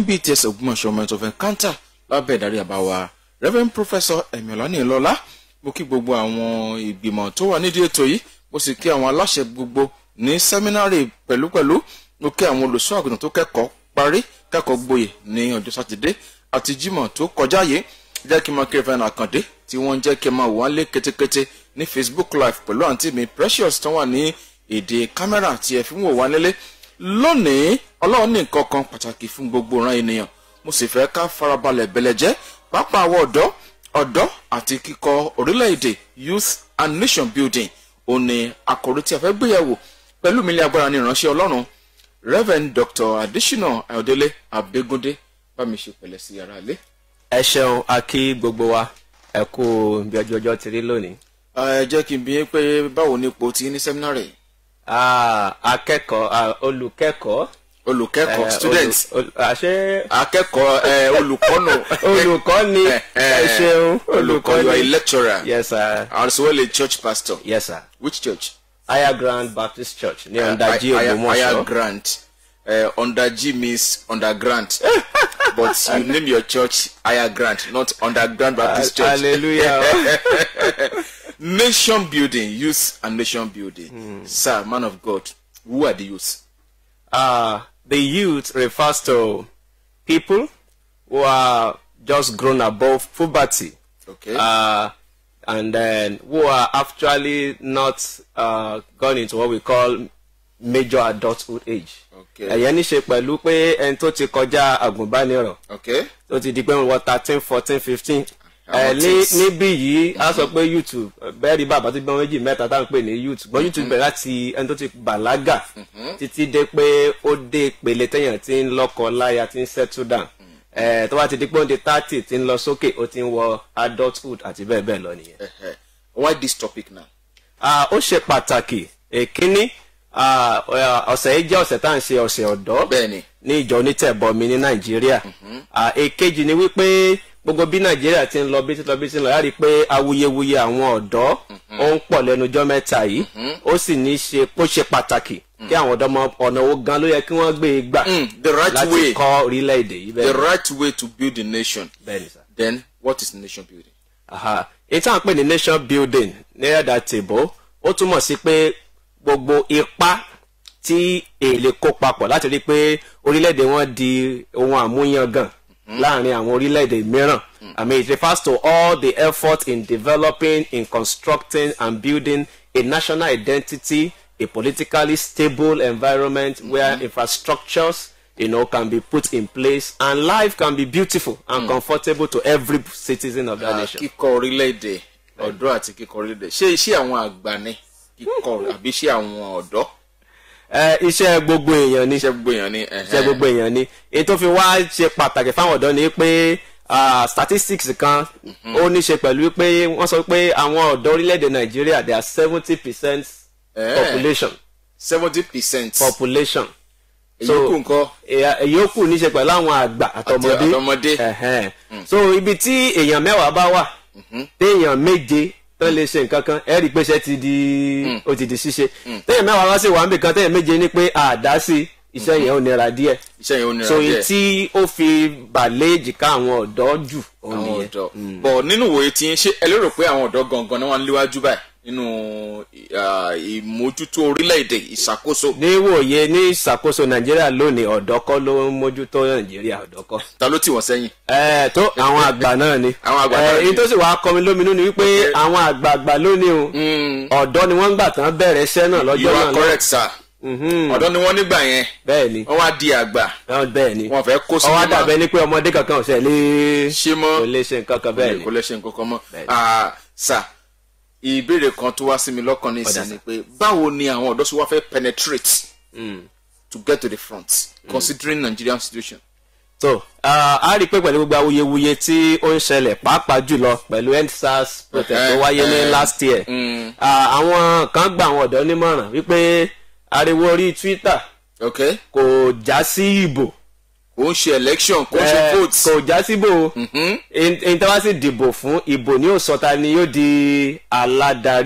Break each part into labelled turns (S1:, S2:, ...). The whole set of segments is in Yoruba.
S1: mbts ògbómọ̀ṣọ́ ọmọ ẹ̀tọ́ fẹ́ kántà lábẹ́ ìdarí àbáwá reverend professor emiola nílọ́lá mo kí gbogbo àwọn ìgbìmọ̀ tó wà nídìí ètò yìí mo sì kí àwọn aláṣẹ gbogbo ní sẹ́mínárì pẹ̀lúpẹ̀lú mo kí àwọn olùṣọ́ àgùntàn tó kẹ́kọ̀ọ́ parí kẹ́kọ̀ọ́ gboyè ní ọjọ́ sátidé àti jímọ̀ tó kọjá yìí jẹ́ kí n máa kí reverend àkàndé tí wọ́n ń jẹ́ kí n máa wò wọ́n lé kétékété ní facebook live pẹ̀lú àǹtí mi precious tó wà ní èdè kámẹ́rà tí ẹ fi ń wò wá nílé lónìí ọlọ́run ní nǹkan kan pàtàkì fún gbogbo ìran ènìyàn mo sì fẹ́ ká farabalẹ̀ bẹ̀lẹ̀jẹ́ pápá àwọn ọ̀dọ́ ọ̀dọ́ àti kíkọ orílẹ̀-èdè youth and nation building òní àkòrí tí a fẹ́ gbéyàwó pẹ̀lú mi ní agbára ní ìránṣẹ́ ọlọ́run reverend dr adesina ayọ̀délé abẹ́gúndé bá mi ṣe pẹ̀lẹ́ sí ara ilé.
S2: ẹ ṣeun a kí gbogbo wa ẹ kú bí ọjọ́ ọjọ́ ti rí lónìí.
S1: ẹ jẹ́ kí n bí yín pé báwo ni ipò tí ní sẹ́mínárì
S2: Ah, akẹ́kọ̀ọ́ ah, olùkẹ́kọ̀ọ́.
S1: olùkẹ́kọ̀ọ́
S2: eh,
S1: student
S2: olu- ol- àṣé
S1: akẹ́kọ̀ọ́ ẹ, olùkọ́nù
S2: olùkọ́ ni
S1: Eh, eh,
S2: ẹ ṣeun
S1: olùkọ́ you are a lecturer
S2: yes sir
S1: as well a church pastor
S2: yes sir
S1: which church.
S2: higher grand baptist church ní ọ̀ndàjì
S1: higher
S2: ògbómọ̀ṣọ́
S1: grant uh, under G means underground but you name your church higher grant not underground baptist church
S2: hallelujah
S1: nation building youth and nation building sir man of god who are the youth
S2: uh, the youth refers to people who are just grown above puberty.
S1: okay
S2: uh, and then who are actually not uh, gone into what we call major adulthood age.
S1: okay
S2: ẹ̀yẹ́ ní ṣe pẹ̀lú pé ẹni tó ti kọjá àgùnbánirọ̀
S1: okay
S2: tó ti di pé wọ́n thirteen fourteen fifteen
S1: Àwọn
S2: ẹ̀ ní
S1: teens.
S2: níbí yìí a sọ pé youtube bẹ́ẹ̀ rí bàbá tó gbọ́n méjì mẹ́ta tá à ń pè ní youth gbọ́n youtube bẹ̀rẹ̀ láti ẹni tó ti bàlágà títí dé pé ó dé ìpele téèyàn ti ń lọ́kọ láya ti ń settle down ẹ̀ tó bá ti di pé ó ń di thirty ti ń lọ sókè ó ti ń wọ adulthood àti bẹ́ẹ̀ bẹ́ẹ̀ lọ nìyẹn.
S1: uh-huh. why this topic now
S2: Ah, ó ṣe pàtàkì èkíní ah, ọ̀sẹ̀ yìí jẹ́ ọ̀sẹ̀ tá à ń ṣe ọ̀sẹ̀ ọ̀dọ́
S1: bẹ́ẹ̀ni
S2: ní ìjọ onítẹ̀bọmi ní nàìjíríà Ah, èkejì ni wípé gbogbo bí nàìjíríà ti ń lọ bí ti lọ bí ti ń lọ yára rí i pé awuyewuye àwọn ọ̀dọ́ ó ń pọ̀ lẹ́nujọ́ mẹ́ta yìí ó sì ní í ṣe kó ṣe pàtàkì kí àwọn ọ̀dọ́ mọ ọ̀nà owó gan ló yẹ kí wọ́n gbé e gbà
S1: Mm, the right
S2: láti
S1: way
S2: kọ́ orílẹ̀-èdè yìí
S1: the
S2: bẹ́ẹ̀
S1: right way to build a nation
S2: bẹ́ẹ̀ ni sá.
S1: then what is nation building
S2: Aha. èyí tí à ń pè ní nation building ní ẹ̀dà tèbó ó túmọ̀ sí pé gbogbo ipá tí èlé kó papọ̀ láti rí i pé orílẹ̀-èdè wọn di ohun àmúyangàn láàrin àwọn orílẹ̀-èdè mìíràn I mean it refers to all the effort in developing in constructing and building a national identity a politically stable environment where infrastructures you know, can be put in place and life can be beautiful and comfortable to every citizen of that
S1: Ah,
S2: nation.
S1: kíkọ orílẹ̀-èdè ọ̀dọ́ àti kíkọ orílẹ̀-èdè ṣé iṣẹ́ àwọn àgbà ni kíkọ àbí iṣẹ́ àwọn ọ̀dọ́
S2: Ẹ, iṣẹ́ gbogbo èèyàn ni
S1: iṣẹ́ gbogbo èèyàn ni ẹ̀hẹ́n.
S2: iṣẹ́ gbogbo èèyàn ni èyí tó fi wá ṣe pàtàkì fáwọn ọ̀dọ́ ni pé ah, statistics kan ó ní ṣe pẹ̀lú pé wọ́n sọ pé àwọn ọ̀dọ́ orílẹ̀-èdè nàìjíríà they are seventy percent
S1: Eh.
S2: population
S1: seventy percent
S2: population
S1: èyíkù nǹkan
S2: èyà- èyókù ní ṣe pẹ̀lú àwọn àgbà àtọmọdé
S1: àtọmọdé.
S2: Ẹ̀hẹ́n. so ibi tí èèyàn mẹ́wàá bá wà téèyàn méje tó lè ṣe nǹkan kan ẹ rí i pé iṣẹ́ ti di ó ti di ṣíṣe téèyàn mẹ́wàá wá sí wàá nbì kan téèyàn méje ní pé àdá sí iṣẹ́ yẹn ò nira díẹ̀
S1: iṣẹ́ yẹn ò nira
S2: so
S1: díẹ̀
S2: èyí tí ó fi bàlẹ́ èjìká àwọn ọ̀dọ́ jù òun
S1: àwọn
S2: nìyẹn
S1: ọ̀dọ́ bọ̀ nínú ìwòye tí ń ṣe ẹ lérò pé àwọn ọ̀dọ́ gangan náà wà níwájú báyìí nínú ah, ìmójútó orílẹ̀-èdè ìṣàkóso
S2: níwòye ní ìṣàkóso nàìjíríà lónìí ọ̀dọ́ kọ́ ló ń mójútó nàìjíríà ọ̀dọ́ kọ́.
S1: ta ló tì wọ́n sẹ́yìn
S2: ẹ tó àwọn àgbà náà ni
S1: Àwọn àgbà náà
S2: ẹ
S1: ni.
S2: èyí tó sì wàá kọmi lóminú ni wípé àwọn àgbààgbà lónìí o ọ̀dọ́ ni wọ́n ń gbà tán bẹ̀rẹ̀ iṣẹ́ náà
S1: you
S2: lọ́jọ́ náà
S1: are correct sir
S2: Mhm.
S1: ọ̀dọ́ ni wọ́n nígbà yẹn
S2: bẹ́ẹ̀ ni
S1: wọ́n wá di àgbà
S2: wọ́n bẹ́ẹ̀ ni
S1: wọ́n fẹ́ kó
S2: ọwọ́
S1: sinimá
S2: dàbẹ́ ni pé ọmọdé kankan ò ṣe lè
S1: ṣe mọ́
S2: kò lè ṣe nǹkan kan bẹ́ẹ̀ ni
S1: kò lè ṣe nǹkan kan mọ́
S2: Bẹ́ẹ̀ni.
S1: Ah, sir ìbéèrè kan tó wá sí mi lọ́kàn ní ìsìn
S2: Ọ̀dà,
S1: ni pé báwo ni àwọn ọ̀dọ́ ṣe wá fẹ́ penetrate to get to the front considering Nigerian situation.
S2: so ah, a rí i pé pẹ̀lú gbogbo awuyewuye tí ó ń ṣẹlẹ̀ pàápàá jùlọ pẹ̀lú endsars protest tó
S1: Eh,
S2: wáyé ní
S1: eh,
S2: last year
S1: mm.
S2: Ah, àwọn kan gba àwọn ọ̀dọ́ nímọ̀ràn wípé ariwo orí twitter
S1: okay
S2: kò já sí ìbò
S1: kò ń ṣe election kò ń ṣe
S2: Eh,
S1: vote.
S2: kò já síbò èyí tí wọ́n sì dìbò fún ìbò ní òsọta ni yóò di aládarí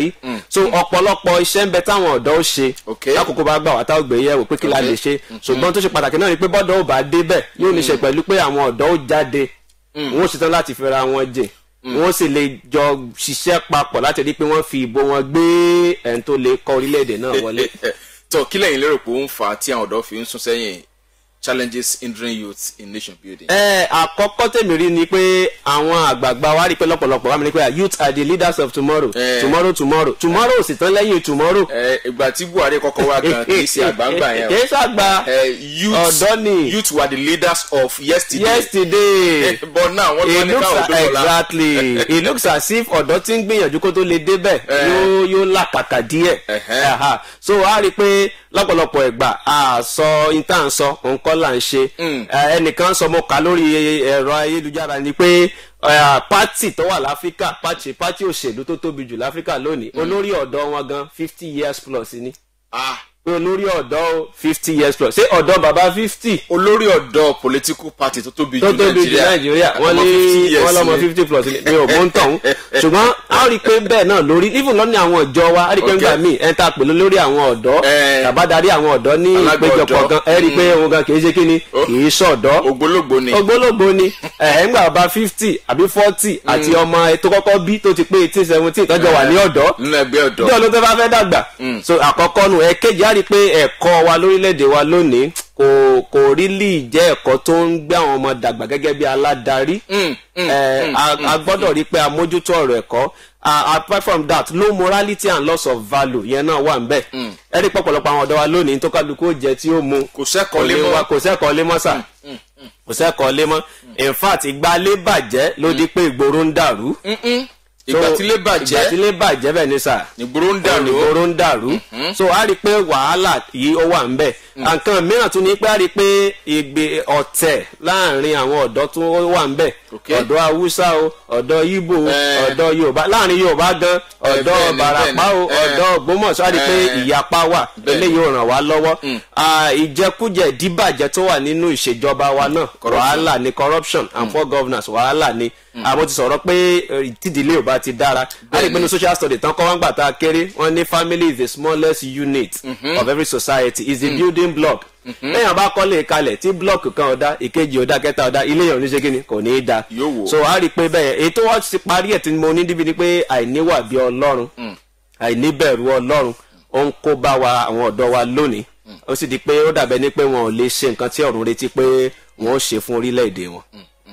S2: so ọ̀pọ̀lọpọ̀ iṣẹ́ ń bẹ táwọn ọ̀dọ́ ó ṣe
S1: Okay.
S2: lákòókò bá gbà wá táwọn gbé yẹ̀wò pé kí la lè ṣe ṣùgbọ́n tó ṣe pàtàkì náà ni pé bọ́dọ̀ ò bá débẹ̀ yóò ní ṣe pẹ̀lú pé àwọn ọ̀dọ́ ó jáde wọn ó ṣetán láti fẹ́ra wọn jẹ wọn ó sì lè jọ ṣiṣẹ́ papọ̀ láti rí pé wọ́n fi ìbò wọn gbé ẹni tó lè kọ́ orílẹ̀-èdè náà wọlé.
S1: tó kí lẹ́yìn lérò pé ó ń fà á tí àwọn ọ̀dọ́ fi ń sún sẹ́yìn challenges hindering youth in nation building.
S2: ẹ àkọ́kọ́ tèmi rí ni pé àwọn àgbààgbà wa rí pé lọ́pọ̀lọpọ̀ wa mi ní pé youth are the leaders of tomorrow
S1: Eh.
S2: tomorrow tomorrow tomorrow ò sì tán lẹ́yìn tomorrow.
S1: ẹ ìgbà tí buhari kọ́kọ́ wá gan kì í ṣe àgbàǹgbà yẹn
S2: kì í ṣàgbà
S1: ẹ youth
S2: ọ̀dọ́ ni.
S1: youth were the leaders of yesterday.
S2: yesterday
S1: but now wọ́n
S2: it
S1: tún ní
S2: looks
S1: káwọn ọdún ọ̀la.
S2: exactly it looks as if ọ̀dọ́ tí ń gbìyànjú kó tó lè débẹ̀ yóò yóò làkàkà díẹ̀
S1: Ẹ̀hẹ́.
S2: Aha. so a rí i pé lọ́pọ̀lọpọ̀ ìgbà a sọ intan sọ nǹkan là ń ṣe Eh, ẹnìkan sọ mo kà lórí ẹ̀rọ ayélujára ni pé eh, pátì tó wà láfíríkà pátì pátì òṣèlú tó tóbi jù láfíríkà lónìí olórí ọ̀dọ́ wọn gan fifty years plus ni
S1: Ah,
S2: pé olórí ọ̀dọ́ fifty years plus ṣé ọ̀dọ́ bàbá fifty
S1: olórí ọ̀dọ́ political party tó tóbi
S2: tó
S1: jù
S2: tóbi jù nàìjíríà wọ́n
S1: àtọmọ 50
S2: ní
S1: years
S2: wọ́n lọ́mọ
S1: ni.
S2: fifty plus ni mi ò mú ń tọ̀hún ṣùgbọ́n a rí i pé bẹ́ẹ̀ náà lórí even lọ́ní àwọn ìjọ wa a rí i pé
S1: Okay.
S2: nígbà míì ẹ̀ ń ta pẹ̀lú lórí àwọn ọ̀dọ́
S1: Eh.
S2: tàbádarí àwọn ọ̀dọ́ ní
S1: Alága
S2: ìpéjọpọ̀
S1: ọ̀dọ́.
S2: gan ẹ rí i pé òun gan kì í ṣe kíni kì í ṣọ̀dọ́
S1: ògbólógbò ni.
S2: ògbólógbò ni ẹ̀ ń gbà bá fifty àbí forty àti ọmọ ẹ tó kọ́kọ́ bí tó ti pé eighteen seventeen tọ́jọ́ wà ní ọ̀dọ́
S1: nínú ẹgbẹ́ ọ̀dọ́.
S2: bí ọdún tó bá fẹ́ dàgbà so àkọ́kọ́ nu ẹ̀kejì á rí i pé ẹ̀kọ́ wa lórílẹ̀‐èdè wa lónìí kò kò rí lì jẹ́ ẹ̀kọ́ tó ń gbé àwọn ọmọ dàgbà gẹ́gẹ́ bí aládarí
S1: Mm, mm,
S2: Eh, a a gbọ́dọ̀ rí i pé a mójútó ọ̀rọ̀ ẹ̀kọ́ Ah, apart from that low morality and loss of value yẹn náà wà nbẹ ẹ rí i pọ̀pọ̀lọpọ̀ àwọn ọ̀dọ́ wa lónìí tó kálukú ó jẹ tí ó mu
S1: Kò sẹ́kọ̀ọ́ lé mọ́.
S2: wa- kò sẹ́kọ̀ọ́ lé mọ́ sà kò sẹ́kọ̀ọ́ lé mọ́ in fact ìgbà lé bàjẹ́ ló di pé ìgboro ń dàrú
S1: Mm-mm. ìgbà
S2: So,
S1: tí lè
S2: ìgbà tí
S1: bàjẹ́
S2: lé bàjẹ́ bẹ́ẹ̀ ni sà
S1: nígboro ń dàrú.
S2: ìgboro ń dàrú so a rí i pé wàhálà yìí ó wà ń bẹ̀ nǹkan mìíràn tún ní pé a rí i pé ìgbé ọ̀tẹ̀ láàrin àwọn ọ̀dọ́ tún wà ń bẹ̀
S1: Okay.
S2: ọ̀dọ́ haúsá o ọ̀dọ́ ibo
S1: Eh.
S2: ọ̀dọ́ yorùbá láàrin yorùbá gan ọ̀dọ́
S1: bẹ́ẹ̀ ni,
S2: barapa
S1: bẹ́ẹ̀
S2: o
S1: ni. Eh.
S2: ọ̀dọ́ ògbómọ̀ṣọ́ a rí i pé
S1: Eh.
S2: ìyapa wà
S1: Bẹ́ẹ̀ ni.
S2: eléyìí ò ràn wá lọ́wọ́ Ah, ìjẹkújẹ ìdíbàjẹ́ tó wà nínú ìṣèjọba wa náà wàhálà ni corruption and poor governance wàhálà ni àmọ́ ti sọ̀rọ̀ pé eh, tídìlé ò bá ti dára a rí i pé ní social study tán kọ́ wọ́n gbà tá a kéré wọ́n ní family is the smallest unit of every society is the building block lẹ́yìn àbá kọ́lé kalẹ̀ tí block kan ọ̀dá ìkejì ọ̀dá kẹta ọ̀dá ilé yẹn ò ní ṣe kíni kò ní í da
S1: Yóò wò.
S2: so a rí i pé bẹ́ẹ̀ èyí tó wọ́n ti parí ẹ̀ tí mo ní níbi ni pé àìníwà bí ọlọ́run àìníbẹ̀rù ọlọ́run ó ń kó bá wa àwọn ọ̀dọ́ wa lónìí ó sì di pé ó dàbẹ́ ní pé wọn ò lè ṣe nǹkan tí ọ̀run retí pé wọn ó ṣe fún orílẹ̀-èdè wọn.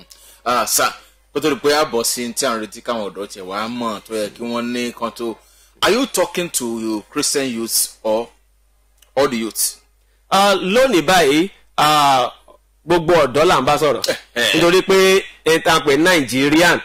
S1: Ah, sà kó tó di pé àbọ̀ sí tí à ń retí káwọn ọ̀dọ́ tiẹ̀ wá mọ̀ tó yẹ kí wọ́n ní kan tó are you talking to you christian youths or all the youths.
S2: Ah, lónìí báyìí ah, gbogbo ọ̀dọ́ là ń bá sọ̀rọ̀ nítorí pé ètò àpè nàìjíríàn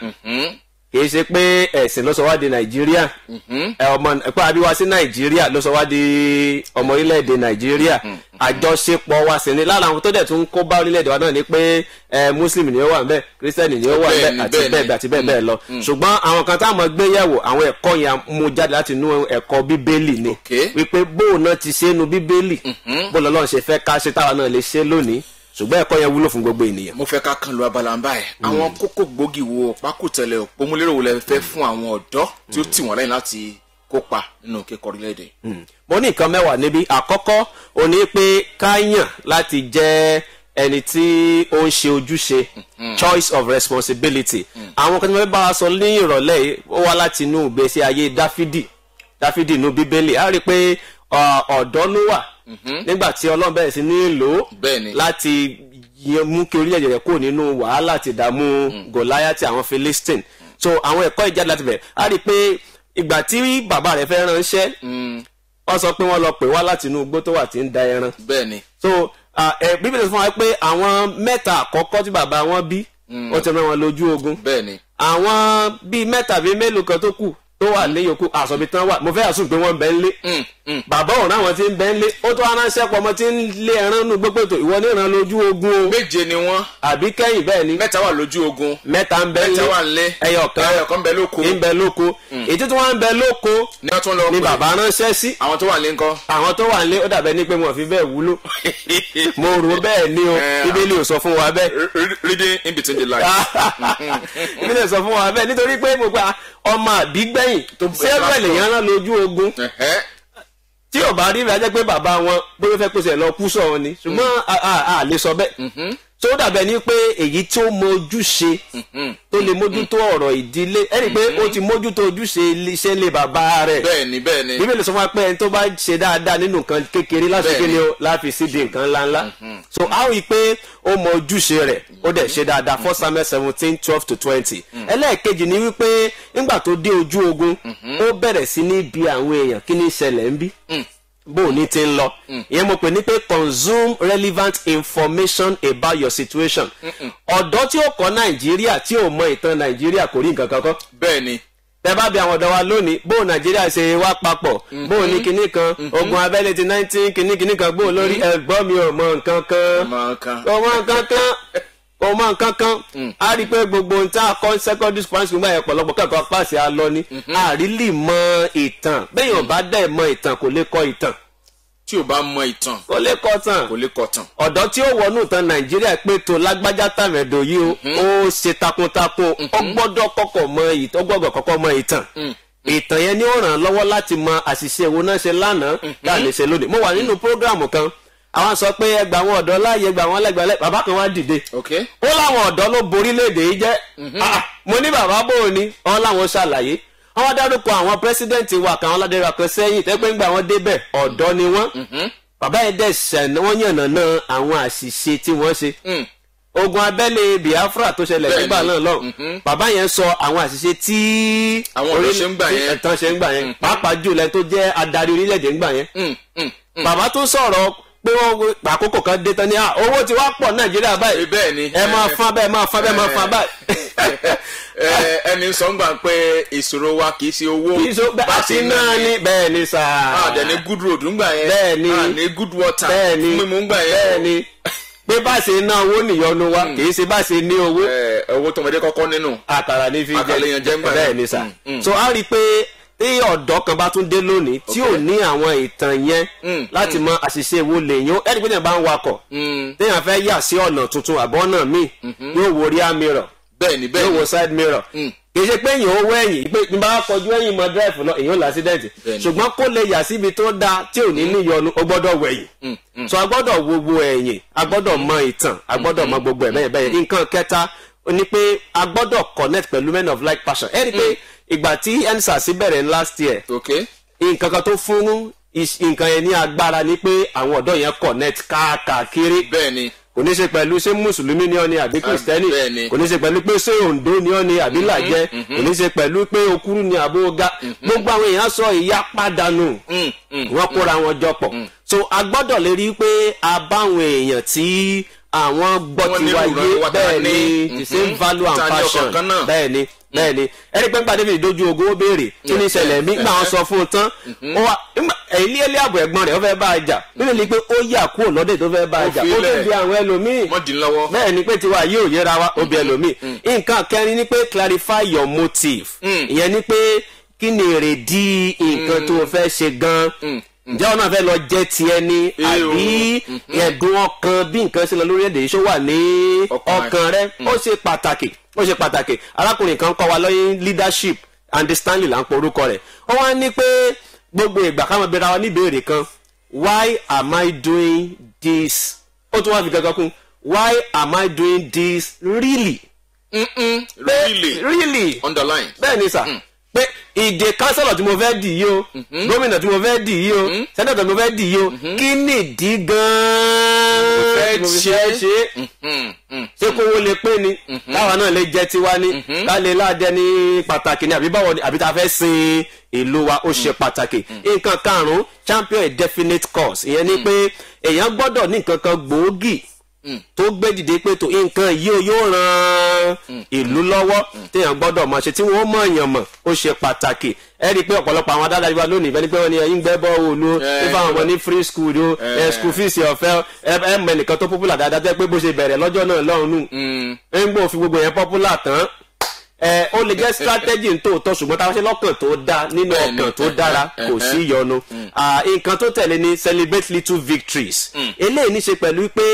S2: kìí ṣe pé ẹ̀sìn ló sọ wá di nàìjíríà ẹ ọmọ ẹ̀pẹ́ àbíwá sí nàìjíríà ló sọ wá di ọmọ orílẹ̀-èdè nàìjíríà àjọṣepọ̀ wa sì ni lára àwọn tó dẹ̀ tún ń kó bá orílẹ̀-èdè wa náà ni pé ẹ muslim ni ó wà ńbẹ̀ kírísítẹ́nì ni ó wà ńbẹ̀
S1: Bẹ́ẹ̀ni,
S2: àti
S1: bẹ́ẹ̀ni.
S2: bẹ́ẹ̀ bẹ́ẹ̀ àti bẹ́ẹ̀ bẹ́ẹ̀ lọ ṣùgbọ́n àwọn kan táwọn gbé yẹ̀wò àwọn ẹ̀kọ́ yẹn mú jáde láti inú ẹ̀kọ́ bíbélì ni
S1: Okay.
S2: wípé bóun náà ti ṣe é nu bíbélì bóun lọ́lọ́run ṣe fẹ́ ká ṣe táwa náà lè ṣe lónìí ṣùgbọ́n ẹ̀kọ́ yẹn wúlò fún gbogbo ènìyàn.
S1: mo fẹ́ ká kan lu abala ń báyìí àwọn kókó gbòógì wo pákútẹ̀lẹ̀ òpómúlérò wo lẹ fẹ́ fún àwọn ọ̀dọ́ tí ó tì wọ́n lẹ́yìn láti kópa nínú kíkọ orílẹ̀-èdè.
S2: mo ní nǹkan mẹ́wàá níbí àkọ́kọ́ ò ní pé ká yàn láti jẹ́ ẹni tí ó ń ṣe ojúṣe choice of responsibility àwọn kan tí wọ́n fẹ́ bá wa sọ ní ìrọ̀lẹ́ yìí ó wá láti inú ìgbésí ayé dáfídì dáfídì inú bíbélì á rí i pé ọ, ọ̀dọ́ ló wà nígbà tí ọlọ́run bẹ̀rẹ̀ sí ní lò ó
S1: Bẹ́ẹ̀ni.
S2: láti yẹ- mú kí orílẹ̀-èdè rẹ̀ kúrò nínú wàhálà àti ìdààmú goliath àwọn philistine so àwọn ẹ̀kọ́ ìjáde láti bẹ̀rẹ̀ á rí i pé ìgbà tí bàbá rẹ̀ fẹ́ ránṣẹ́ wọ́n sọ pé wọ́n lọ pè wá láti inú igbó tó wà tí ń da ẹran
S1: bẹ́ẹ̀ ni
S2: so ah, ẹ bíbélì sọ fún wa pé àwọn mẹ́ta àkọ́kọ́ tí bàbá wọn bí ó ti rán wọn lójú ogun
S1: bẹ́ẹ̀ ni
S2: àwọn bíi mẹ́ta bíi mélòó kan tó kù tó wà ní yòókù àsọ̀bí tán wà mo fẹ́ àsùn pé wọ́n ń bẹ ń lé
S1: Mm, mm.
S2: bàbá òun àwọn tí ń bẹ ń lé ó tó aránṣẹ́ pọ̀ ọmọ tí ń lé ẹran nù gbogbo ètò ìwọ ní ìran lójú ogun o
S1: méje ni wọ́n
S2: àbí kẹ́yìn bẹ́ẹ̀ ni
S1: mẹ́ta wà lójú ogun
S2: mẹ́ta ń bẹ ń
S1: mẹ́ta
S2: lé
S1: wà ń lé
S2: ẹyọ kan
S1: ẹyọ kan ń bẹ lóko
S2: ń bẹ lóko èyí tó wá ń bẹ lóko
S1: ni wọ́n tún lọ
S2: ni
S1: pè
S2: bàbá ránṣẹ́ sí
S1: àwọn tó wà ń lé ńkọ́.
S2: àwọn tó wà ń lé ó dàbẹ́ ní pé wọn ò fi bẹ́ẹ̀ wúlò mo rò bẹ́ẹ̀ ni o
S1: Eh,
S2: bíbélì ò sọ fún wa bẹ́ẹ̀
S1: Re- re- reading in between the lines.
S2: bíbélì ò sọ fún wa bẹ́ẹ̀ nítorí pé mo gba ọmọ àbígbẹ̀yìn sẹ́yìn
S1: Tó
S2: ṣé ẹ̀rọ
S1: bẹ̀rẹ̀
S2: ènìyàn rán lójú ogun
S1: Ẹ̀hẹ́.
S2: tí ò bá rí rẹ̀ jẹ́ pé bàbá wọn bóyá ó fẹ́ pèsè lọ kú sọ̀rọ̀ ni ṣùgbọ́n a- a a lè sọ bẹ́ẹ̀ tó dàbẹ̀ ni pé èyí tí ó mọ ojúṣe tó lè mójútó ọ̀rọ̀ ìdílé ẹni pé ó ti mójútó ojúṣe iṣẹ́ ilé bàbá rẹ̀
S1: bẹ́ẹ̀ ni bẹ́ẹ̀ ni
S2: bíbélì sọ fún wa pé ẹni tó bá ṣe dáadáa nínú nǹkan kékeré láti
S1: Bẹ́ẹ̀ni.
S2: kí ni o láfi sídi nǹkan ńláńlá so a ó rí i pé ó mọ ojúṣe rẹ̀ ó dẹ̀ ṣe dáadáa first samuel seventeen twelve to twenty ẹlẹ́ẹ̀kejì ni wípé nígbà tó dé ojú ogun ó bẹ̀rẹ̀ sí ní bi àwọn èèyàn kí ni ìṣẹ̀lẹ̀ ń bí bó o ní ti ń lọ ìyẹn mo pè ní pé consume relevant information about your situation ọ̀dọ́ tí ó kọ́ nàìjíríà tí ò mọ ìtàn nàìjíríà kò rí nǹkan kan kọ́
S1: bẹ́ẹ̀ ni
S2: tẹ bá bí àwọn ọ̀dọ́ wa lónìí bó nàìjíríà ṣe wá papọ̀ bó ní kinní kan ogun abẹ́lé ti nineteen kinní kinní kan bó lórí ẹ̀gbọ́n mi ò mọ nǹkan kan
S1: ọmọ kan
S2: kò mọ nǹkan kan kò mọ nǹkan kan a rí i pé gbogbo ohun tá a kọ́ secondary school school báyẹn pọ̀lọpọ̀ kẹ́kọ̀ọ́ pàṣẹ alọ ni a rí lè mọ ìtàn bẹ́ẹ̀ yóò bá dẹ̀ mọ ìtàn kò lè kọ́ ìtàn
S1: tí o bá mọ ìtàn
S2: kò lè kọ́ tàn
S1: kò lè kọ tàn
S2: ọ̀dọ́ tí ó wọnú ìtàn nàìjíríà pé tó lágbájá tàmẹ̀dọ̀ yìí o ó ṣe takuntakun ó gbọ́dọ̀ kọ́kọ́ mọ ìtàn ó gbọ́dọ̀ kọ́kọ́ mọ ìtàn ìtàn yẹn ni ó ràn án lọ́wọ́ láti mọ àṣìṣe wo náà ṣe lánàá láàlè ṣe lónìí mo wà nínú prógráàmù kan àwọn sọ pé ẹgbà àwọn ọ̀dọ́ láàyè ẹgbà àwọn lẹ́gbàá lẹ́ bàbá kan wá dìde
S1: ok
S2: ó láwọn ọ̀dọ́ ló borí léde yìí jẹ́ Ah, mo ní bàbá bò ó ní wọn láwọn ṣàlàyé wọn dárúkọ àwọn pírẹsidẹ́ǹtì wa kan aládẹ́rẹ́ kan sẹ́yìn tẹ́pẹ́ ń gbà wọ́n débẹ̀ ọ̀dọ́ ni wọ́n bàbá yẹn dẹ̀ ṣẹ̀ wọ́n yànnà náà àwọn àṣìṣe tí wọ́n ṣe
S1: Mm.
S2: ogun abẹ́lé biafra tó ṣẹlẹ̀
S1: Bẹ́ẹ̀ni.
S2: nígbà náà lọ bàbá yẹn sọ àwọn àṣìṣe tí
S1: Àwọn ọ̀dọ́ ṣe ń gbà
S2: tí
S1: yẹn.
S2: ẹ̀tàn ṣe ń gbà yẹn pàápàá jùlọ ẹni tó jẹ́ adarí orílẹ̀-èdè ń gbà yẹn
S1: Mm, mm, mm.
S2: bàbá tó sọ̀rọ̀ pé wọ́n àkókò kan dé tán ní "Ah, owó ti wá pọ̀ nàìjíríà báyìí
S1: Eh, bẹ́ẹ̀ ni
S2: ẹ máa fán bẹ́ẹ̀ máa fán bẹ́ẹ̀ máa fán báyìí.
S1: Eh, ẹni sọ ń gbà pé ìṣòro wa kì í ṣe owó
S2: kì í so
S1: bá
S2: àti náà ni bẹ́ẹ̀ ni sà.
S1: àdẹ ní good road ń gbà yẹn
S2: Bẹ́ẹ̀ ni.
S1: à ní good water
S2: bẹ́ẹ̀ ni
S1: fún mímú ń gbà
S2: bẹ́ẹ̀
S1: yẹn
S2: ni pé bá ṣe ná owó nìyọnu wa kì í ṣe bá ṣe ní owó
S1: Eh, owó tọmọdé kọ́kọ́ nínú
S2: àkàrà ní fi
S1: Àkàrà lèèyàn jẹ ń gbà yẹn.
S2: bẹ́ẹ̀ ni sà
S1: Mm, mm.
S2: so a rí i pé tí ọ̀dọ́ kan bá tún dé lónìí tí ò ní àwọn ìtàn yẹn
S1: Mm,
S2: láti mọ àṣìṣe wo lèyìn ẹni pé téèyàn bá ń wakọ̀
S1: Mm,
S2: téèyàn fẹ́ yà sí ọ̀nà tuntun àbọ̀ ọ̀nà míì yóò wo rear mirror
S1: bẹ́ẹ̀ ni bẹ́ẹ̀
S2: yóò
S1: ni
S2: wo side mirror
S1: Mm.
S2: kì í ṣe pé èèyàn owó ẹ̀yìn pé ní bá kọjú ẹ̀yìn mọ drive lọ èèyàn ò lásídẹ̀ǹtì
S1: Bẹ́ẹ̀ni.
S2: ṣùgbọ́n kó lè yà síbi tó dáa tí ò ní níyọnu ó gbọ́dọ̀ wẹ̀yìn so a gbọ́dọ̀ wo gbogbo ẹ̀yìn a gbọ́dọ̀ mọ ìtàn a gbọ́dọ̀ mọ gbogbo ẹ̀ bẹ́ẹ̀ bẹ́ẹ̀ nǹkan kẹta ó ní pé a gbọ́dọ̀ connect pẹ̀lú men of like passion ẹ rí i pé ìgbà tí ensars bẹ̀rẹ̀ last year
S1: ok
S2: nǹkan kan tó fún is- nǹkan yẹn ní agbára ni pé àwọn ọ̀dọ́ yẹn connect káàkiri
S1: bẹ́ẹ̀ ni
S2: kò ní ṣe pẹ̀lú ṣé mùsùlùmí ni ọ́ ni àbí kìrìsìtẹ́nì
S1: bẹ́ẹ̀ ni.
S2: kò ní ṣe pẹ̀lú pé ṣé òǹdó ni ọ́ ni àbí làjẹ́ kò ní ṣe pẹ̀lú pé okúrú ni àbó ga gbogbo àwọn èèyàn sọ ìyá pàdánù
S1: Mm, mm.
S2: wọ́n kóra wọn jọ pọ̀ so a gbọ́dọ̀ lè rí i pé a bá àwọn èèyàn tí àwọn gbọ́
S1: Wọ́n
S2: ti
S1: ní
S2: wáyé
S1: ìròyìn wa tá a
S2: bẹ́ẹ̀
S1: ní.
S2: ni the same
S1: Mhm.
S2: value and
S1: Ta ni
S2: passion
S1: ọkàn kan náà.
S2: bẹ́ẹ̀ ni bẹ́ẹ̀ ni ẹni pé nípa david dojú ogun ó béèrè kí ni ìṣẹ̀lẹ̀ mi gbà wọn sọ fún un tán ó wá ilé ilé àbọ̀ ẹ̀gbọ́n rẹ̀ ó fẹ́ bá a jà nínú ni pé ó yà kúrò lọ́dẹ̀ tó fẹ́ bá a
S1: Ó
S2: jà
S1: fi
S2: ó
S1: ilẹ̀.
S2: tún di àwọn ẹlòmíì
S1: wọ́n dín lọ́wọ́
S2: bẹ́ẹ̀ ni pé tiwa yóò yẹra wa obì ẹlòmíì nǹkan kẹrin ni pé clarify your motive
S1: Mm.
S2: ìyẹn ni pé kí ni èrèdí nǹkan tó o fẹ́ ṣe gan ǹjẹ́ ọ̀nà fẹ́ lọ jẹ́ tiẹ̀ ni
S1: Eh,
S2: àbí ẹ̀dùn ọkàn bí nǹkan ṣe lọ lórí èdè yìí ṣó wà ní
S1: Ọkàn rẹ.
S2: ọkàn rẹ ó ṣe pàtàkì ó ṣe pàtàkì arákùnrin kan kọ́ wa lọ́yìn leadership and stanley là ń pọ orúkọ rẹ̀ ó wá ní pé gbogbo ìgbà káwọn bẹ̀rẹ̀ wa níbèrè kan why am I doing this ó tún wá fi gangan kún why am I doing this really
S1: Mm-mm.
S2: pé
S1: really
S2: really
S1: underline
S2: bẹ́ẹ̀ ni sà pé ìdè kánsẹ́lọ̀ tí mo fẹ́ dì yìí o gómìnà tí mo fẹ́ dì yìí o sẹ́nẹ̀tọ̀ tí mo fẹ́ dì yìí o kí nìdí gan-an
S1: fẹ́
S2: tí mo fi
S1: ṣe.
S2: fẹ́ ṣe é
S1: Mm, mm.
S2: ṣé kówó lè pé ni káwa náà lè jẹ tiwa ni ká lè láàdẹ ní pàtàkì ni àbí báwo ni àbí tá a fẹ́ sin ìlú wa ó ṣe pàtàkì nǹkan karùn-ún champion a definite cause ìyẹn ni pé èèyàn gbọ́dọ̀ ní nǹkan kan gbòógì tó gbé dìde pé tó nǹkan yìí ó yóò ran ìlú lọ́wọ́ téèyàn gbọ́dọ̀ máa ṣe tí wọ́n mọ̀ èèyàn mọ̀ ó ṣe pàtàkì ẹ rí i pé ọ̀pọ̀lọpọ̀ àwọn adájọ́ wa lónìí bẹ́ẹ̀ ni pé wọ́n ní ẹ̀yin gbẹ́ bọ́ọ̀lù o
S1: Eh,
S2: fífa àwọn ọmọ ní free school o ẹ school fees ọ̀fẹ́ ẹ ẹ mọ ẹnìkan tó popular dáadáa tẹ́ pé bó ṣe bẹ̀rẹ̀ lọ́jọ́ náà lọ́run
S1: Mm.
S2: ń gbọ́ fi gbogbo yẹn popular tán ẹ ó lè jẹ́ strategy ń tòótọ́ ṣùgbọ́n táwọn ṣe lọ́kàn tó dáa nínú
S1: Bẹ́ẹ̀ni,
S2: ọkàn tó
S1: ẹ̀hẹ́,
S2: dára kò
S1: ẹ̀hẹ́.
S2: sí ìyọnu Ah, nǹkan tó tẹ̀lé ni celebrate little victories eléyìí ní ṣe pẹ̀lú pé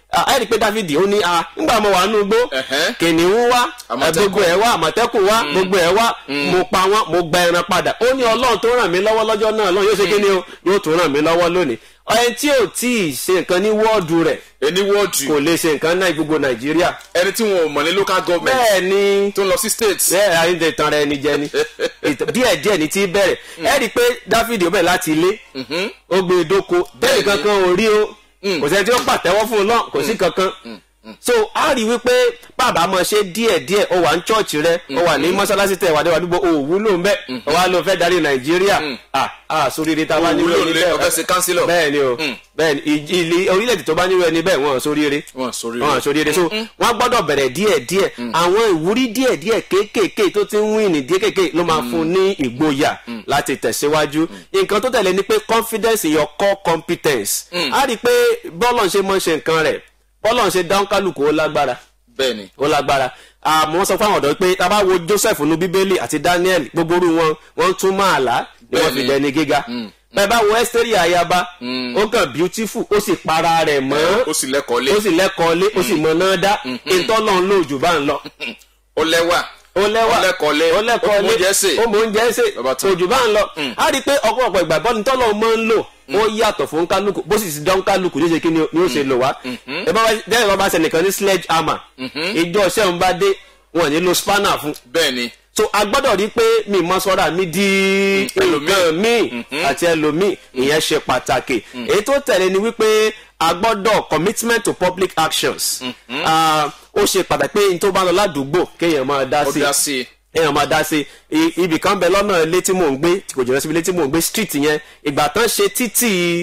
S2: ah, ẹ rí i pé Dáfídì ó ní ah nígbà mo wà nínú igbó
S1: Ẹ̀hẹ́n.
S2: kìnìún wá
S1: Àmọ̀tẹ́kùn.
S2: gbogbo ẹ̀ wá àmọ̀tẹ́kùn wá gbogbo ẹ̀ wá mo pa wọ́n mo gba ẹran padà ó ní ọlọ́run tó ràn mí lọ́wọ́ lọ́jọ́ náà lọ́run yóò ṣe kí ni o yóò tún ràn mí lọ́wọ́ lónìí ẹni tí ò tí ì ṣe nǹkan ní wọ́ọ̀dù rẹ̀
S1: ẹni wọ́ọ̀dù
S2: kò lè ṣe nǹkan náà gbogbo nàìjíríà
S1: ẹni tí wọn ò mọ̀ ní local government
S2: bẹ́ẹ̀ ni
S1: tó ń lọ sí state
S2: bẹ́ẹ̀ ayéǹde tan rẹ ni jẹ ni Ìtàn- díẹ̀ díẹ̀ ni ti bẹ̀rẹ̀ ẹ rí i pé dáfídì ó bẹ̀rẹ̀ láti ilé ó gbé e dóko bẹ́ẹ̀ kankan ò rí o kò sẹ́ni tí ó pàtẹ́wọ́ fún un náà kò sí kankan so a rí i wípé bàbá máa ṣe díẹ̀ díẹ̀ ó wà ní chọ́ọ̀chì rẹ ó wà ní mọ́ṣáláṣí tẹ̀ wà níwájú ó wúlò ń bẹ́ ó wà ló fẹ́ darí nàìjíríà ah ah sóríire tá a bá nílò
S1: Òwúlò
S2: ẹni
S1: lé
S2: bẹ́ẹ̀
S1: ọfẹ́ ṣe councillor.
S2: bẹ́ẹ̀ ni o bẹ́ẹ̀ ni ìj- ilé orílẹ̀-èdè tó bá nílò ẹni bẹ́ẹ̀ wọ́n sóríire
S1: Wọ́n sóríire.
S2: wọ́n sóríire so wọ́n gbọ́dọ̀ bẹ̀rẹ̀ díẹ̀ díẹ̀ àwọn ìwúrí díẹ̀ díẹ̀ kéékèèké tó ti ń wíìnì díẹ̀ kéékèèké ló máa fún ní ìgboyà láti tẹ̀síwájú nǹkan tó tẹ̀lé ni pé confidence in your core competence a rí i pé bọ́ọ̀lù ṣe mọ́ ṣe nǹkan rẹ̀ bọ́ọ̀lù ṣe dáhùn kálukú ó lágbára
S1: bẹ́ẹ̀ ni
S2: ó lágbára àmọ́ sọ fáwọn ọ̀dọ́ pé tá a bá wo Joseph nu bíbélì àti Daniel gbogbo orú wọn wọ́n tún máa là ni wọ́n fi
S1: Bẹ́ẹ̀ni.
S2: dẹni gíga bẹ́ẹ̀ bá wo Ẹ́sítérì ayaba ó kàn beautiful ó sì para rẹ̀ mọ́
S1: ó sì lẹ́kọ̀ọ́ lé
S2: ó sì lẹ́kọ̀ọ́ lé ó sì mọ̀ náà dá ìtọ́lọ́run lò jù bá ń lọ
S1: ó lẹ́wà
S2: ó lẹ́wà
S1: Ó lẹ́kọ̀ọ́ lé.
S2: ó lẹ́kọ̀ọ́
S1: Ó mú oúnjẹ sè.
S2: ó mú oúnjẹ sè
S1: Bàbá tó.
S2: kò jù bá ń lọ a rí i pé ọ̀pọ̀lọpọ̀ ìgbà bọ́ni tọ́lọ̀ máa ń lò ó yàtọ̀ fún kálukú bó sì ti dán kálukú ní ṣe kí ni ó ṣe lò wá ẹ bá wá- dẹ́rẹ́ bá bá ṣe nìkan ní sledge hammer ìjọ ṣẹ́hun bá dé wọn ò ní lo spanner fún
S1: bẹ́ẹ̀ ni
S2: so a gbọ́dọ̀ rí i pé mi mọ sọ́ra mi di nǹkan míì àti ẹlòmíì ìyẹn ṣe pàtàkì èyí tó tẹ̀lé ni wípé a gbọ́dọ̀ commitment to public actions Ah, ó ṣe pàtàkì pé n tó bá lọ ládùúgbò kéèyàn máa dá
S1: ó
S2: sí
S1: dá sí i
S2: èèyàn máa dá sí i ibì kan bẹ lọ́nà ilé tí mò ń gbé tí kò jìnnà síbi ilé tí mò ń gbé street yẹn ìgbà tán ṣe títì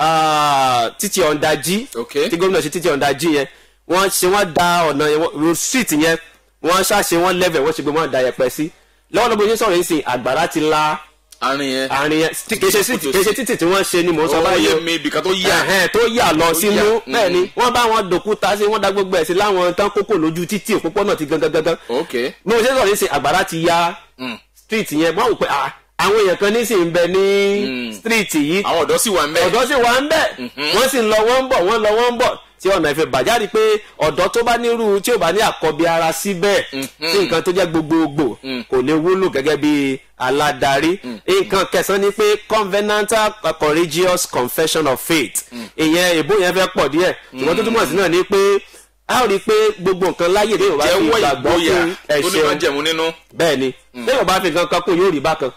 S2: ah, títì ọ̀ndàjì
S1: Ok.
S2: tí gómìnà ṣe títì ọ̀ndàjì yẹn wọ́n ṣe wọ́n da ọ̀nà yẹn wọ́n- street yẹn wọ́n ṣàṣe wọ́n level wọ́n ṣe gbé wọ́n da yẹpẹ sí lọ́wọ́lọ́wọ́ bó ṣe sọ̀rọ̀ yìí sìn àgbàrá ti la
S1: àárín yẹn
S2: àárín yẹn tí- kì í ṣe street- kì í ṣe títì tí wọ́n ṣe ni mò ń sọ
S1: ó
S2: báyìí
S1: yé
S2: o
S1: mi ibìkan tó yà
S2: ẹ̀hẹ́n, tó yà lọ sínú
S1: yà,
S2: bẹ́ẹ̀ ni wọ́n bá wọn dòkúta sí wọ́n da gbogbo ẹ̀ sí láwọn tán kókò lójú títì òpópónà ti gangan gangan
S1: ok
S2: bí mo ṣe sọ̀rọ̀ ní sìn àgbàrá ti ya street yẹn wọ́n wò pé ah, àwọn èèyàn kan ní sì ń bẹ ní street yìí
S1: àwọn ọ̀dọ́ sì wà ń bẹ́ẹ̀
S2: ọ̀dọ́ sì wà ń bẹ̀ wọ́n sì ń lọ wọ́n ń bọ̀ wọ́n ń lọ wọ́n ń bọ̀ tí ọ̀nà ìfẹ́ bàjáde pé ọ̀dọ́ tó bá nírú tí ò bá ní àkọ́bí ara síbẹ̀ tí nǹkan tó jẹ́ gbogbogbò kò lè wúlò gẹ́gẹ́ bí aládarí nǹkan kẹsàn-án ni pé covenantal courageous confession of faith ìyẹn ìbò yẹn fẹ́ pọ̀ díẹ̀ ṣùgbọ́n tó túmọ̀ sí náà ni pé a ó rí i pé gbogbo nǹkan láyè lè wá fi
S1: jẹ́wọ́
S2: ìgbàgbọ́
S1: ìgboyà
S2: fún
S1: tó ní máa
S2: ẹ̀ṣẹ̀
S1: jẹ̀mú nínú
S2: bẹ́ẹ̀ ni lẹ́yìn ọba fi nǹkan kan kún yóò rí bákan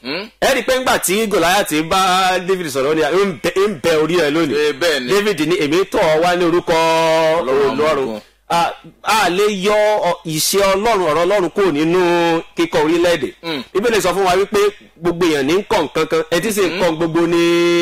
S2: ẹ rí i pé ńgbà tí Gòláyátì bá David sọ̀rọ̀ ni ń bẹ- ń bẹ orí ẹ lónìí
S1: Eh, bẹ́ẹ̀ ni
S2: David ní èmi tọ̀ ọ́ wá ní orúkọ
S1: Ọlọ́run àwọn
S2: Ọlọ́run
S1: ọmọ
S2: a a lè yọ ọ- ìṣe Ọlọ́run ọ̀rọ̀ Ọlọ́run kúrò nínú kíkọ orílẹ̀-èdè Bíbélì sọ fún wa wípé gbogbo èèyàn ní ń kọ́ nǹkan kan ẹ ti sì ń kọ́ gbogbo ní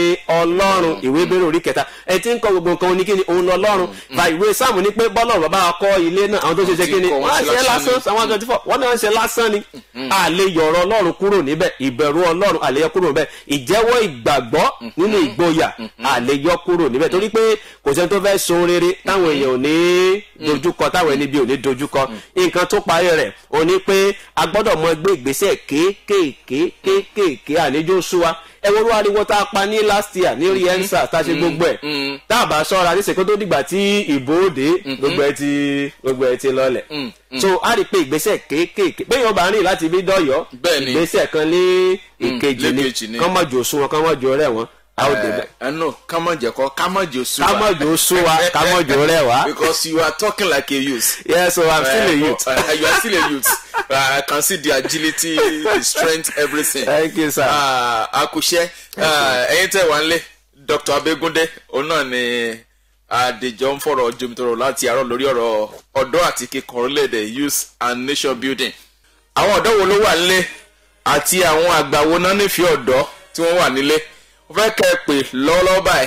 S2: Ọlọ́run ìwé bẹ̀rẹ̀ orí kẹta ẹ ti ń kọ́ gbogbo nǹkan ní kíni òun lọ́lọ́run fa ìwé sáàmù ní pé bọ́lọ́run bàbá wa kọ́ ilé náà àwọn tó ṣe ṣe kíni
S1: kọ́, wọ́n
S2: wọ́n á
S1: ṣe
S2: ṣe
S1: lásán
S2: lásán àwọn twenty four wọ́n náà ń ṣe lásán ni a lè yọ̀rọ̀ Ọlọ́run kúrò níbẹ̀ ìbẹ̀rù Ọlọ́run a lè yọ kúrò níbẹ̀ ìjẹ́wọ́ ìgbàgbọ́ nínú ìgboyà a lè yọ kúrò níbẹ̀ torí pé kò sẹ́ni tó fẹ́ sun rere táwọn èèyàn ò ní dojúkọ táwọn ẹni bí ò ní dojúkọ nǹkan tó parí rẹ̀ ò ní pé a gbọ́dọ̀ mọ gbé ìgbésẹ̀ kéékèèké kéékèèké àníjó súwa ẹ wo olúwa ariwo tá a pa ní last year ní rí ensa tá a ṣe gbogbo ẹ̀ tá a bá ṣọ́ra ní sèkó tó dìgbà tí ìbò òde gbogbo ẹ ti gbogbo ẹ ti lọlẹ̀ so a rí i pé ìgbésẹ̀ kéékèèké bẹ́ẹ̀ yóò bá rìn láti bí dọ́yọ́
S1: Bẹ́ẹ̀ ni.
S2: ìgbésẹ̀ kan ní ìkejì
S1: lẹ́kejì
S2: ni
S1: ni.
S2: kán mọ̀ jò sún wọn kán mọ̀ jò rẹ̀ wọ́n a ó débẹ̀
S1: ẹ no ká má jẹ kọ ká má jẹ oṣù
S2: ká mọ̀ jò sún wa ká mọ̀ jò rẹ̀ wá
S1: because you are talking like a youth.
S2: yes so i'm still a
S1: Uh,
S2: youth
S1: uh, you are still a youth. Uh, I can see the agility, the strength, everything.
S2: thank you sir.
S1: Ah, Akushe, ah, ẹ̀yin tẹ́ wà nílé, Dr. Abegunde, òun náà ni Adéjọ́ ń fọ̀rọ̀ jomitoro láti àárọ̀ lórí ọ̀rọ̀ ọ̀dọ́ àti kíkọ orílẹ̀-èdè youth and nation building. Àwọn ọ̀dọ́ wo ló wà nílé àti àwọn àgbà wo náà nífẹ̀ẹ́ ọ̀dọ́ tí wọ́n wà nílé? Mo fẹ́ kẹ́ ẹ pè lọ́wọ́lọ́wọ́ báyìí.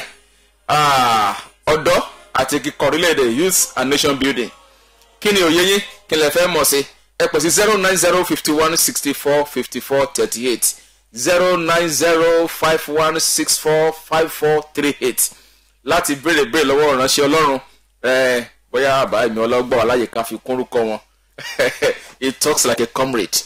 S1: Ah, Ọ̀dọ́ àti kíkọ orílẹ̀-èdè youth and nation building kí ni òye yín kí lè fẹ́ mọ̀ sí ẹ pè sí zero nine zero fifty one sixty four fifty four thirty eight zero nine zero five one six four five four three eight láti béèrè béèrè lọ́wọ́ ìránṣẹ́ ọlọ́run ẹ bóyá àbá mi ọlọ́gbọ́n aláyè ká fi kúnrúkọ wọn it talks like a comrade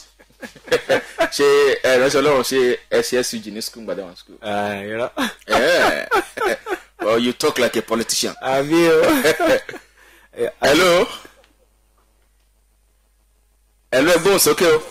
S1: ṣe ẹ ìránṣẹ́ ọlọ́run ṣe SSUG ní school gbàdá wọn school
S2: irọ́
S1: Eh, or you talk like a politician
S2: àbí o
S1: hello hello ẹgbọ́n sókè o.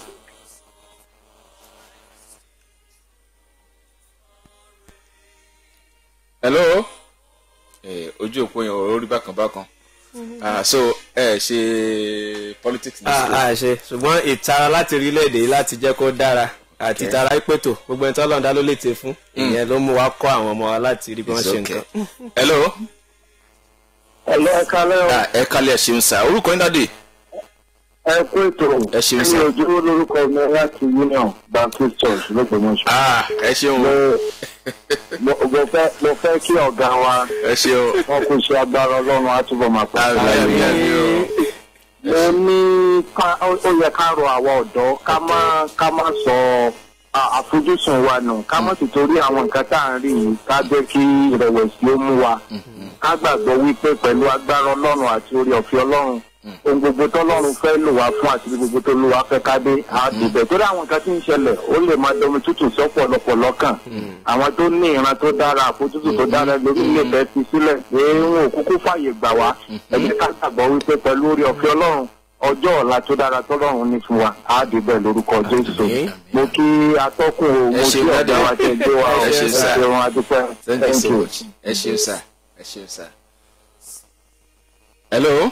S1: hello eh, ojú òpó yẹn orí bákan bákan ah so ẹ ṣe politics ní
S2: a
S1: school
S2: a ṣe ṣùgbọ́n ìtara láti orílẹ̀-èdè yìí láti jẹ́ kó dára àti ìtara ìpètò gbogbo ẹni tí ọlọ́run dá ló lè tẹ fún ìyẹn ló mú wa kọ́ àwọn ọmọ wa láti rí bí wọ́n
S1: It's
S2: ṣe
S1: okay.
S2: nǹkan.
S1: hello
S3: Ẹ̀lọ́ ẹ̀ka lẹ́wọ̀
S1: ah, ẹ kálẹ̀ ẹ ṣeun sá orúkọ yín dáde
S3: ẹ kú ètò
S1: Ẹ ṣeun sir.
S3: ní ojú lórúkọ mi láti Union Baptist Church lọ́gbọ̀mọṣọ.
S1: ah ẹ ṣeun
S3: Mo mo- mo fẹ́ mo fẹ́ kí ọ̀gá wa
S1: ẹ ṣeun
S3: wọn kò ṣe agbára ọlọ́run á túbọ̀ máa pọ̀.
S1: àmì àmì àmì o
S3: mo ní ká ó ó yẹ ká rọ àwọn ọ̀dọ́ ká má ká má sọ à- àfojúsùn wa nù ká má sì torí àwọn nǹkan tá à ń rí yìí ká jẹ́ kí ìrẹ̀wẹ̀sì ó mú wa ká gbàgbọ́ wípé pẹ̀lú agbára ọlọ́run àti orí ọ̀fẹ́ ọlọ́run ohun gbogbo tọ́lọ́run fẹ́ lò wá fún àti gbogbo tó lò wá fẹ́ ká dé á dìbẹ̀ torí àwọn nǹkan tí ń ṣẹlẹ̀ ó lè máa domi tútù sọ́pọ̀lọpọ̀ lọ́kàn àwọn tó ní ìran tó dára àfojúsùn tó dára lórí ilé bẹ́ẹ̀ fi sílẹ̀ pé wọn ò kúkú fàyè gbà wá ẹ jẹ́ ká gbàgbọ́ wípé pẹ̀lú orí ọ̀fẹ́ ọlọ́run ọjọ́ ọ̀la tó dára tọ́lọ́run ní fún wa á dìbẹ̀ lórúkọ jésù mo kí atọ́kùn o mo
S1: Ẹ
S3: kí
S1: ṣeun,
S3: ọ̀gá
S1: Daddy.
S3: wa tẹ̀ gbé wa
S1: Ẹ ṣeun, sir.
S3: ṣeun adúpẹ́
S1: thank you so much ẹ ṣeun sá ẹ ṣeun sá. hello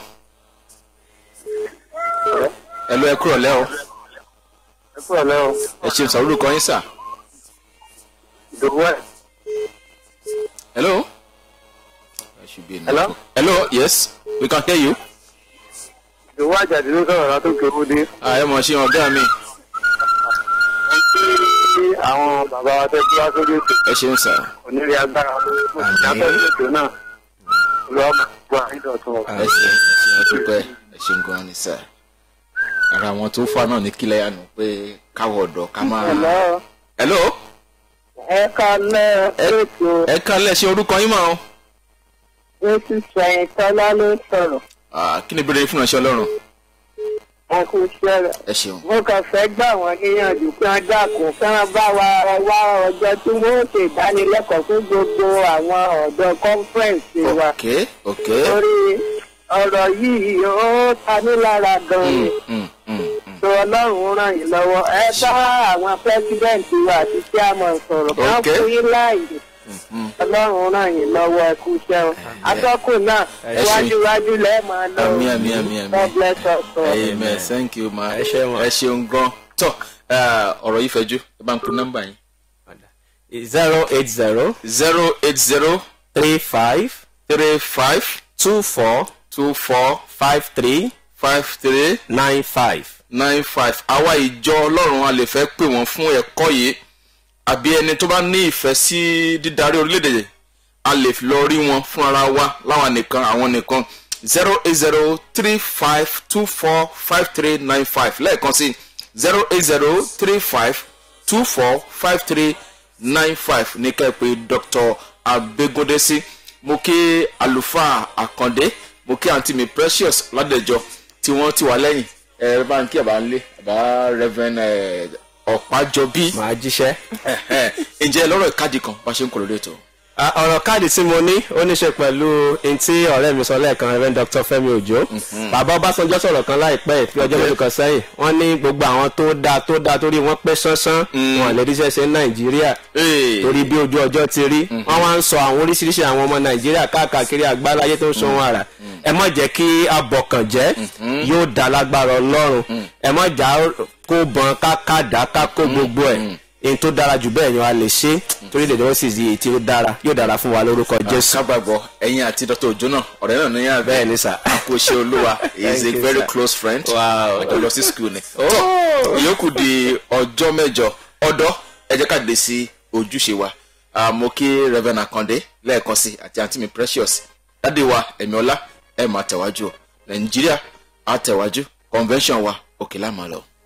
S1: hello ẹ kúrò lẹ́ o
S3: ẹ kúrò lẹ́wọ̀
S1: ẹ ṣeun sá orúkọ yín sá
S3: ìdòwú ẹ̀
S1: hello. There should be a
S3: Hello?
S1: network. hello yes we can hear you.
S3: ìdòwú àjàdí ló sọ̀rọ̀ látòkè òde.
S1: ah ẹ mọ̀ ṣe ọ̀gá mi
S3: tí àwọn bàbá wa tẹ́ tí wá sórí ètò
S1: ẹ ṣeun sá.
S3: onírí agbára lórí ìdáfẹ́ ètò náà lọ́wọ́ gba ìdọ̀tún ọ̀gá.
S1: ẹ ṣeun ẹ ṣeun ọdúpẹ́ ẹ ṣeun gan ni sá. ara àwọn tó fà náà ní kílẹ̀ yánu pé káwọ̀ ọ̀dọ̀ ká máa.
S3: Hello.
S1: hello
S3: ẹ kalẹ̀ ètò
S1: ẹ kálẹ̀ ṣe orúkọ yín mọ́ o.
S3: ètò sẹ̀yìn tọ́lá ló sọ̀rọ̀
S1: Ah, kí ni ìbéèrè yín fún ìránṣẹ́ ọlọ́run
S3: wọn kò ṣẹlẹ̀.
S1: ẹ ṣeun.
S3: mo kàn fẹ́ gbà wọ́n níyànjú kí wọ́n dákun kí wọ́n bá wa wá ọjọ́ tí wọ́n ó ṣe ìdánilẹ́kọ̀ọ́ fún gbogbo àwọn ọ̀dọ́ kọ́nfẹ́ǹsì wa.
S1: ok ok.
S3: torí ọ̀rọ̀ yìí ó ta mí lára gan-an.
S1: Mm, mm, mm.
S3: tó ọlọ́run ràn yín lọ́wọ́ ẹ bá àwọn pẹ́sidẹ̀ntì wa àti chairman sọ̀rọ̀ ká
S1: Okay.
S3: fún yín láàyè ọlọ́run ràn yín lọ́wọ́ ẹ kú iṣẹ́ o atọ́kùn náà
S1: Ẹ ṣé.
S3: wájúwájú lẹ́ẹ̀ máa lọ
S1: Àmì, àmì, àmì, àmì.
S3: God bless us all.
S1: amen thank you ma
S2: Ẹ ṣé ma.
S1: ẹ ṣeun gan. tọ́ ah, ọ̀rọ̀ yìí fẹ́jú ẹ bá ń kun nọ́mbà yín.
S2: zero eight zero
S1: zero eight zero
S2: three five
S1: three five
S2: two four
S1: two four
S2: five three
S1: five three
S2: nine five.
S1: nine five àwa ìjọ ọlọ́run a lè fẹ́ pè wọ́n fún ẹ̀kọ́ yìí àbí ẹni tó bá ní ìfẹ́ sí dídarí orílẹ̀-èdè a lè lọ rí wọn fún ara wa láwọn nìkan àwọn nìkan zero eight zero three five two four five three nine five lẹ́ẹ̀kan sí zero eight zero three five two four five three nine five ní kẹ́pẹ́ dr abegunde sí mo kí àlùfáà àkàndé mo kí àǹtí mi precious ládẹjọ tí wọ́n ti wà lẹ́yìn ẹ bá ń kí àbá ń lé àbá reverend ẹ, ọ̀pájọbí
S2: màá jíṣẹ́.
S1: ǹjẹ́ lọ́rọ̀ ìkádìí kan bá ṣe ń kọ̀ lórí ètò.
S2: Ah, ọ̀rọ̀ káàdì tí mo ní ó ní ṣe pẹ̀lú ntí ọ̀rẹ́ mi sọ lẹ́ẹ̀kan Reverend Dr. Fẹ́mi Òjó bàbá Ọbásanjọ́ sọ̀rọ̀ kan láìpẹ́ fi ọjọ́ mélòó kan sẹ́yìn wọ́n ní gbogbo àwọn tó dáa tó dáa torí wọ́n pé sánsán wọn lè ríṣẹ́ ṣe ní Nàìjíríà
S1: Ee.
S2: torí bí ojú ọjọ́ ti rí wọ́n wá ń sọ àwọn oríṣiríṣi àwọn ọmọ Nàìjíríà káàkiri àgbáláyé tó ń sọ wọn àrà ẹ má jẹ́ kí abọ̀kànjẹ́ yóò dá lágbára Ọlọ́run ẹ má jà kó bọn ká kàdá ká kó gbogbo ẹ̀ èyí tó dára jù bẹ́ẹ̀ ni wàá lè ṣe torí lè lọ́wọ́ sì di èyí tí ó dára yóò dára fún wa lórúkọ Jésù.
S1: kábàgbọ́ ẹ̀yin àti dr ojo náà ọ̀rẹ́ náà ní yàrá
S2: bẹ́ẹ̀ ni sà.
S1: kò ṣe olúwa he is a
S2: Thank you,
S1: very
S2: sir.
S1: close friend
S2: Wow.
S1: ọjọ́ lọ sí school ni. ìyókù di ọjọ́ mẹ́jọ ọ̀dọ́ ẹ jẹ́ ká dé sí ojúṣe wa Ah, mo kí reverend akande lẹ́ẹ̀kan sí àti àǹtí mi precious dáde wa ẹ̀mí ọlá ẹ̀ máa tẹ̀wájú o nàìjíríà á tẹ̀wájú convention wa òkè lámà lọ.